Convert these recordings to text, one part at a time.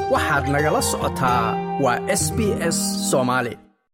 waxaad nagala socotaa waa s b s soomaali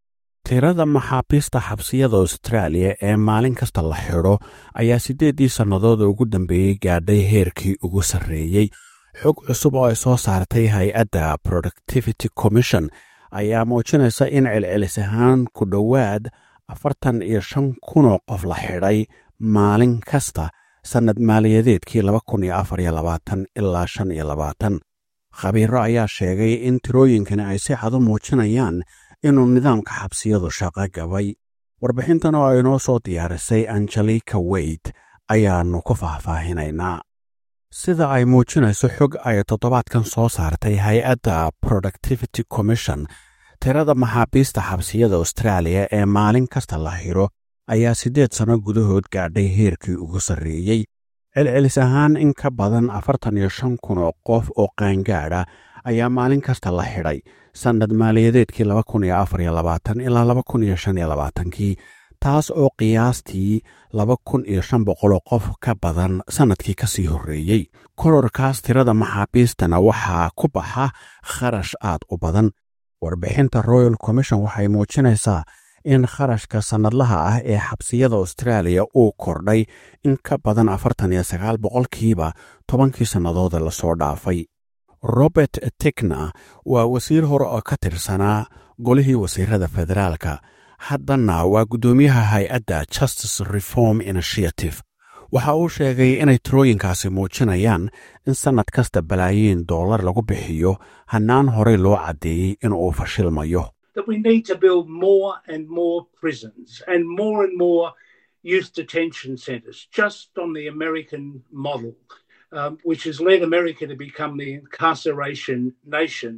tirada maxaabiista xabsiyada austraaliya ee maalin kasta la xidho ayaa siddeeddii sannadooda ugu dambeeyey gaadhay heerkii ugu sarreeyey xog cusub oo ay soo saartay hay-adda productivity commission ayaa muujinaysa in celcelis ahaan ku dhowaad afartan iyo shan kunoo qof la xidhay maalin kasta sannad maaliyadeedkii laba kun iyo afar iyo labaatan ilaa shan iyo labaatan khabiiro ayaa sheegay in tirooyinkani ay si cad u muujinayaan inuu nidaamka xabsiyadu shaqo gabay warbixintan oo aynoo soo diyaarisay angelika weyt ayaannu ku faahfaahinaynaa sida ay muujinayso xog ay toddobaadkan soo saartay hay-adda productivity commission tirada maxaabiista xabsiyada austraaliya ee maalin kasta la xidho ayaa siddeed sanno gudahood gaadhay heerkii ugu sarreeyey celcelis ahaan in ka badan afartan iyo shan kun oo qof oo qaangaadha ayaa maalin kasta la xidhay sannad maaliyadeedkii laba kun iyo afar iyo labaatan ilaa laba kun iyo shan iyo labaatankii taas oo qiyaastii laba kun iyo shan boqoloo qof ka badan sannadkii ka sii horreeyey kororkaas tirada maxaabiistana waxaa ku baxa kharash aad u badan warbixinta royal commission waxay muujinaysaa in kharashka sannadlaha ah ee xabsiyada austraaliya uu kordhay in ka badan afartan iyo sagaal boqolkiiba tobankii sannadooda lasoo dhaafay robert tekna waa wasiir hore oo ka tirsanaa golihii wasiirada federaalka haddana waa guddoomiyaha hay-adda justice reform initiative waxa uu sheegay inay tirooyinkaasi muujinayaan in sannad kasta balaayiin dollar lagu bixiyo hannaan horey loo caddeeyey inuu fashilmayo that we need to build more and more prisons and more and more youth detention centres, just on the American model, um, which has led America to become the incarceration nation.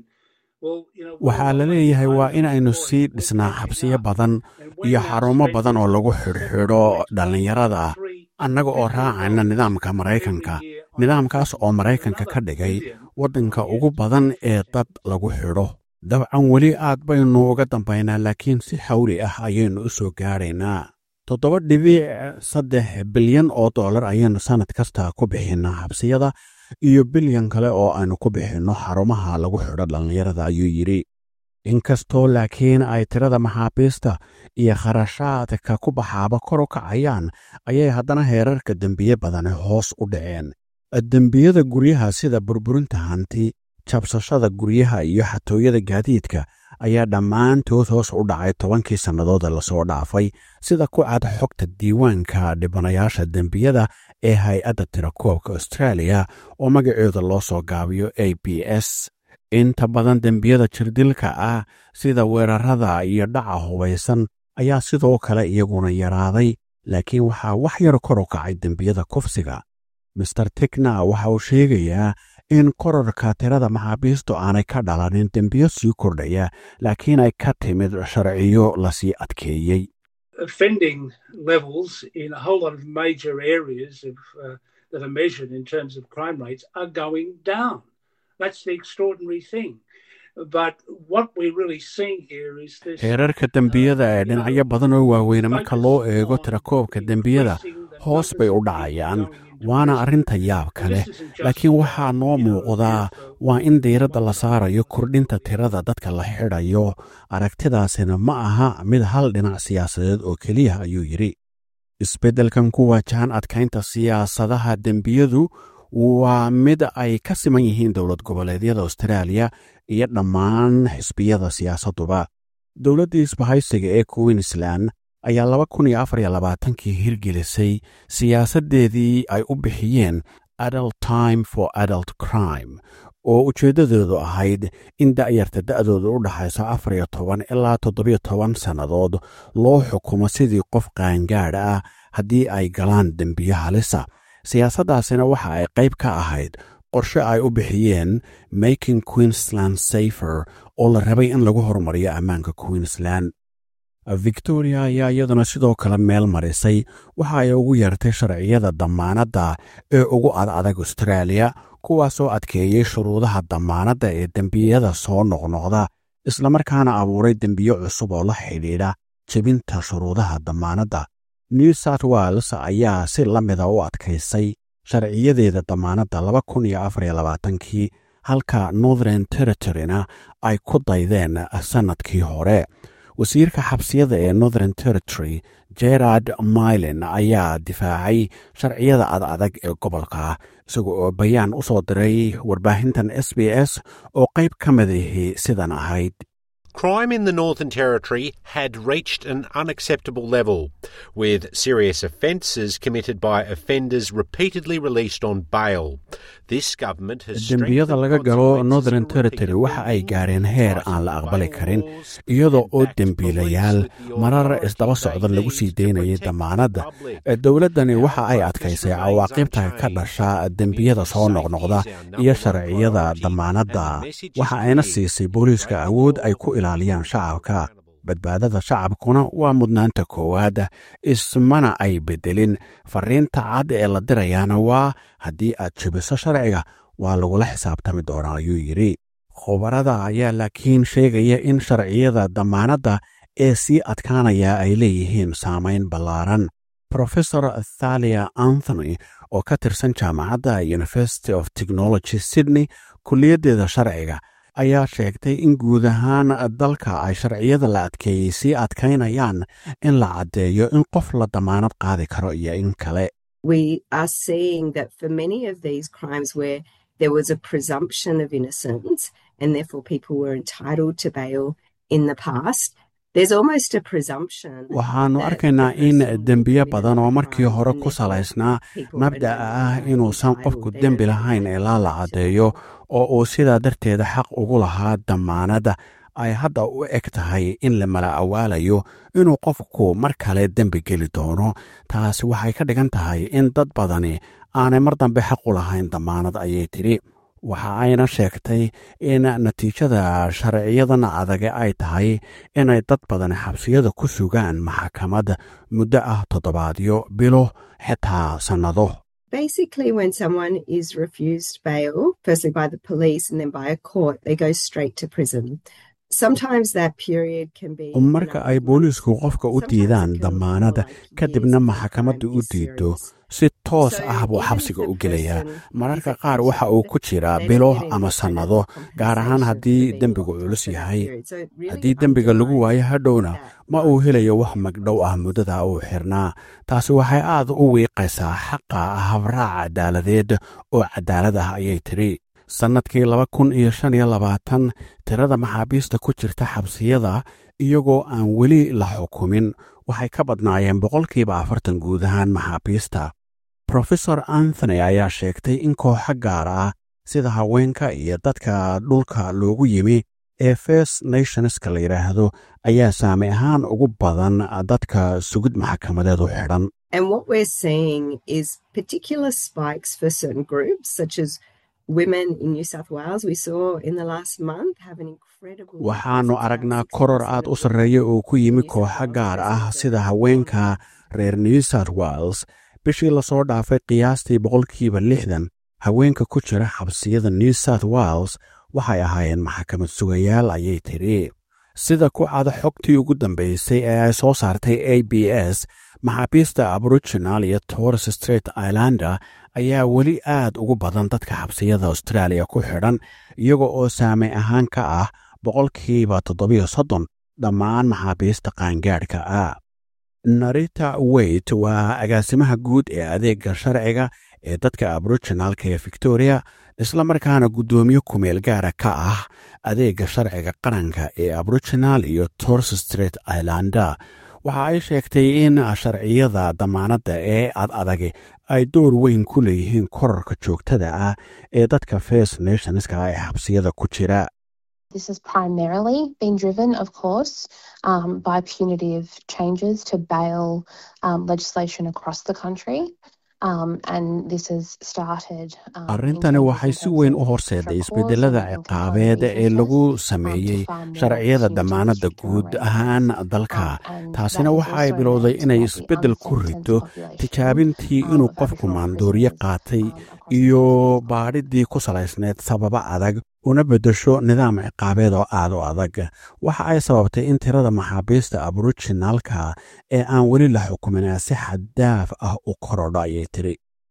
waxaa la leeyahay waa inaynu sii dhisnaa xabsiyo badan iyo xarumo badan oo lagu xidhxidho dhallinyarada annaga oo raacayna nidaamka maraykanka nidaamkaas oo maraykanka ka dhigay waddanka ugu badan ee dad lagu xidho dabcan weli aad baynu uga dambaynaa laakiin si xawli ah ayaynu u soo gaadhaynaa toddoba dhibic saddex bilyan oo dollar ayaynu sannad kasta ku bixinnaa xabsiyada iyo bilyan kale oo aynu ku bixinno xarumaha lagu xidho dhallinyarada ayuu yidhi inkastoo laakiin ay tirada maxaabiista iyo kharashaadka ku baxaaba kor u kacayaan ayay haddana heerarka dembiye badani hoos u dhaceen dembiyada guryaha sida burburinta hanti jabsashada guryaha iyo xatooyada gaadiidka ayaa dhammaantood hoos u dhacay tobankii sannadooda lasoo dhaafay sida ku cad xogta diiwaanka dhibanayaasha dembiyada ee hay-adda tirakoobka austraaliya oo magaceeda loo soo gaabiyo a b s inta badan dembiyada jirdilka ah sida weerarada iyo dhaca hubaysan ayaa sidoo kale iyaguna yaraaday laakiin waxaa wax yar kor u kacay dembiyada kufsiga master tekna waxa uu sheegayaa in kororka tirada maxaabiistu aanay ka dhalanin dembiyo sii kordhaya laakiin ay ka timid sharciyo lasii adkeeyey offending levels in a whole lot of major areas of, uh, that are measured in terms of crime rates are going down. That's the extraordinary thing. But what we're really seeing here is this. heerarka dembiyada ee dhinacyo badan oo waaweyne marka loo eego tirakoobka dembiyada hoos bay u dhacayaan waana arrinta yaab kale laakiin waxaa noo muuqdaa waa in diiradda la saarayo kordhinta tirada dadka la xidhayo aragtidaasina ma aha mid hal dhinac siyaasadeed oo keliya ayuu yidhi isbeddelkan ku waajahan adkaynta siyaasadaha dembiyadu waa mid ay ka siman yihiin dowlad goboleedyada austraaliya iyo dhammaan xisbiyada siyaasadduba dowladdii isbahaysiga ee queensland ayaa laba kun iyo afar iyo labaatankii hirgelisay siyaasaddeedii ay u bixiyeen adult time for adult crime oo ujeeddadeedu ahayd in da'yarta da'dooda u dhaxayso afar iyo toban ilaa toddobiyo toban sannadood loo xukumo sidii qof qaangaadh ah haddii ay galaan dembiyo halisa siyaasaddaasina waxa ay qayb ka ahayd qorshe ay u bixiyeen making queensland safer oo la rabay in lagu horumariyo ammaanka queensland victoria ayaa iyaduna sidoo kale meel marisay waxa ay ugu yeertay sharciyada dammaanadda ee ugu adadag austraaliya kuwaasoo adkeeyey shuruudaha dammaanadda ee dembiyada soo noqnoqda islamarkaana abuuray dembiyo cusub oo la xidhiidha jebinta shuruudaha dammaanadda new south wales ayaa si la mida u adkaysay sharciyadeeda dammaanadda laba kun iyo afar iyo labaatankii halka northern territoryna ay ku daydeen sannadkii hore wasiirka xabsiyada ee northern territory gerard mylen ayaa difaacay sharciyada ad adag ee gobolka isaga oo bayaan u soo diray warbaahintan s b s oo qayb ka madahi sidan ahayd Crime in the Northern Territory had reached an unacceptable level, with serious offences committed by offenders repeatedly released on bail. This government has dembiyada laga galo northern territory waxa ay gaareen heer aan la aqbali karin iyadoo oo dembiilayaal marar isdaba socda lagu sii deynayay damaanadda dowladdani waxa ay adkaysay cawaaqibta ka dhasha dembiyada soo noqnoqda iyo sharciyada damaanadda waxa ayna siisay booliiska awood ay ku ilaaliyaan shacabka badbaadada shacabkuna waa mudnaanta koowaad ismana ay beddelin fariinta cad ee la dirayaana waa haddii aad jebiso sharciga waa lagula xisaabtami doonaa ayuu yidhi khubarada ayaa laakiin sheegaya in sharciyada damaanadda ee sii adkaanaya ay leeyihiin saamayn ballaaran profesor thalia anthony oo ka tirsan jaamacadda university of technology sydney kulliyaddeeda sharciga ayaa sheegtay in guud ahaan dalka ay sharciyada la adkeeyey sii adkaynayaan in la caddeeyo in qof la damaanad qaadi karo iyo in kale we are seeing that for many of these crimes where there was a presumption of innocence and therefore people were entitled to bail in the past waxaannu arkaynaa in dembiyo badan oo markii hore ku salaysnaa mabda'a ah inuusan qofku dembi lahayn ilaa la caddeeyo oo uu sidaa darteeda xaq ugu lahaa damaanadda ay hadda u eg tahay in la mala awaalayo inuu qofku mar kale dembi geli doono taasi waxay ka dhigan tahay in dad badani aanay mar dambe xaq u lahayn damaanad ayay tidhi waxa ayna sheegtay in natiijada sharciyadan adage ay tahay inay dad badan xabsiyada ku sugaan maxkamad muddo ah toddobaadyo bilo xitaa sannado Basically, when someone is refused bail, firstly by the police and then by a court, they go straight to prison. marka ay booliisku qofka u diidaan damaanada kadibna maxkamadda u diido si toos ah buu xabsiga u gelayaa mararka qaar waxa uu ku jiraa bilo ama sannado gaar ahaan haddii dembigu culus yahay haddii dembiga lagu waayo hadhowna ma uu helayo wax magdhow ah muddada uu xirnaa taasi waxay aad u wiiqaysaa xaqa habraac cadaaladeed oo cadaalad ah ayay tidhi sannadkii laba kun iyo shan iyo labaatan tirada maxaabiista ku jirta xabsiyada iyagoo aan weli la xukumin waxay ka badnaayeen boqolkiiba afartan guud ahaan maxaabiista profesor anthony ayaa sheegtay in kooxo gaar ah sida haweenka iyo dadka dhulka loogu yimi ee first nationska la yidhaahdo ayaa saami ahaan ugu badan dadka sugid maxkamadeed u xidhan And what we're seeing is particular spikes for certain groups, such as women in New South Wales. We saw in the last month have an incredible. waxaannu aragnaa koror aad u sarreeya oo ku yimi kooxo gaar ah sida haweenka reer new south wales bishii lasoo dhaafay qiyaastii boqolkiiba lixdan haweenka ku jira xabsiyada new south wales waxay ahaayeen maxkamad sugayaal ayay tidhi sida ku cada xogtii ugu dambaysay ee ay soo saartay a b s maxaabiista aboriginal iyo torres straight islander ayaa weli aad ugu badan dadka xabsiyada australia ku xidhan iyaga oo saamay ahaan ka ah boqolkiiba toddobiyo soddon dhammaan maxaabiista qaangaadhka ah narita weyt waa agaasimaha guud ee adeegga sharciga ee dadka aboriginalka ee victoria isla markaana guddoomiye kumeel gaara ka ah adeegga sharciga qaranka ee aboriginal iyo torres straight islander waxa ay sheegtay in sharciyada damaanadda ee ad adagi ay door weyn ku leeyihiin korarka joogtada ah ee dadka first nationska ee xabsiyada ku jira This has primarily been driven, of course, um, by punitive changes to bail um, legislation across the country. Um, and this has started. Um, arrintani waxay si weyn u horseeday isbedelada ciqaabeed ee lagu sameeyey sharciyada damaanadda guud ahaan dalka taasina waxa ay bilowday inay isbeddel ku rido tijaabintii inuu qofku maandooriye qaatay iyo baadhidii ku salaysneed sababo adag una beddesho nidaam ciqaabeed oo aad u adag waxa ay sababtay in tirada maxaabiista aboriginalka ee aan weli la xukumin si xaddaaf ah u korodho ayay tiri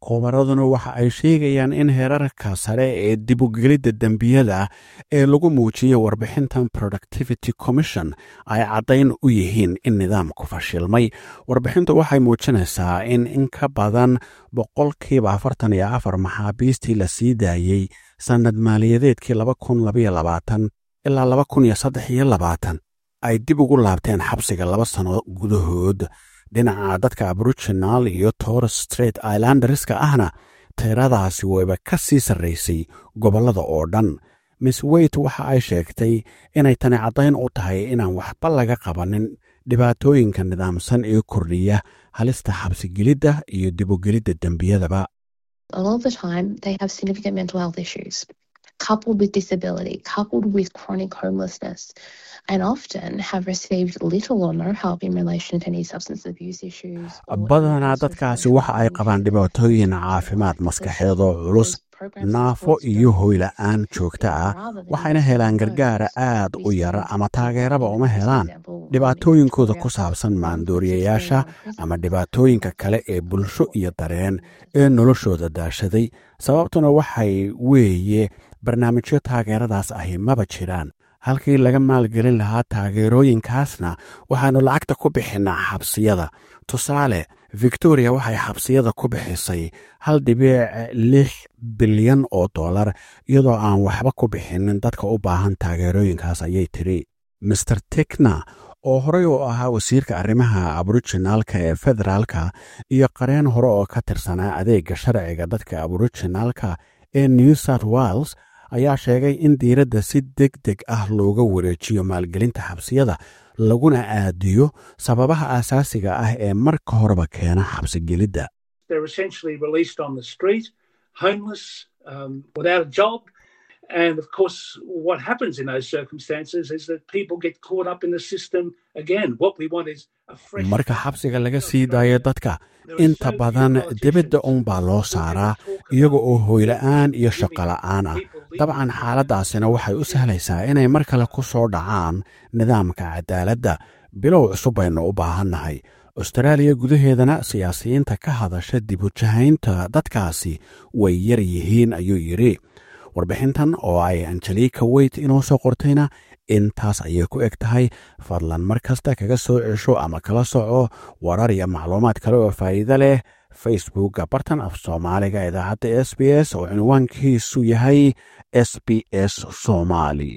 khubaraduna waxa ay sheegayaan in heerarka sare ee dibugelidda dembiyada ee lagu muujiyey warbixintan productivity commission ay caddayn u yihiin in nidaamku fashilmay warbixintu waxay muujinaysaa in in ka badan boqolkiiba afartan iyo afar maxaabiistii la sii daayey sannad maaliyadeedkii laba kun labaiyo labaatan ilaa laba kun iyo saddex iyo labaatan ay dib ugu laabteen xabsiga laba sanno gudahood dhinaca dadka aboriginal iyo torres straight islanderska ahna tiradaasi wayba ka sii sarraysay gobollada oo dhan miss weyt waxa ay sheegtay inay tani caddayn u tahay inaan waxba laga qabanin dhibaatooyinka nidaamsan ee kordhiya halista xabsigelidda iyo dibugelidda dembiyadaba A lot of the time, they have significant mental health issues, coupled with disability, coupled with chronic homelessness, and often have received little or no help in relation to any substance abuse issues. or badanaa any dadkaasi social waxa ay qabaan issues. dhibaatooyin caafimaad maskaxeed oo culus naafo iyo hoyla'aan joogto ah waxayna helaan gargaara aad u yara ama taageeraba uma helaan dhibaatooyinkooda ku saabsan maandooriyayaasha ama dhibaatooyinka kale ee bulsho iyo dareen ee noloshooda daashaday sababtuna waxay weeye barnaamijyo taageeradaas ahi maba jiraan halkii laga maalgelin lahaa taageerooyinkaasna waxaannu lacagta ku bixinnaa xabsiyada tusaale victoria waxay xabsiyada ku bixisay hal dhibiic lix bilyan oo dollar iyadoo aan waxba ku bixinin dadka u baahan taageerooyinkaas ayay tiri master tekna oo horey u ahaa wasiirka arrimaha aboriginaalka ee federaalka iyo qareen hore oo ka tirsanaa adeegga sharciga dadka aboriginaalka ee new south wales ayaa sheegay in diiradda si deg deg ah looga wareejiyo maalgelinta xabsiyada laguna aadiyo sababaha aasaasiga ah ee marka horeba keena xabsigelidda They're essentially released on the street, homeless, um, without a job. And of course, what happens in those circumstances is that people get caught up in the system again. What we want is a fresh. marka xabsiga laga sii daayo dadka inta badan dibadda uunbaa loo saaraa iyaga oo hoyla'aan iyo shaqola'aan ah dabcan xaaladdaasina waxay u sahlaysaa inay mar kale ku soo dhacaan nidaamka cadaaladda bilow cusub baynu u baahannahay austaraaliya gudaheedana siyaasiyiinta ka hadasha dibujahaynta dadkaasi way yar yihiin ayuu yidhi warbixintan oo ay angelika weyt inoo soo qortayna intaas ayay ku eg tahay fadlan mar kasta kaga soo cesho ama kala soco warar iyo macluumaad kale oo faa'iido leh facebookga bartan af soomaaliga idaacadda s b s oo cinwaankiisu yahay s b s somali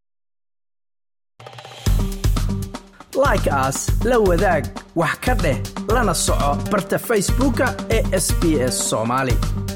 like aas la wadaag wax ka dheh lana soco barta facebooka ee sbs somali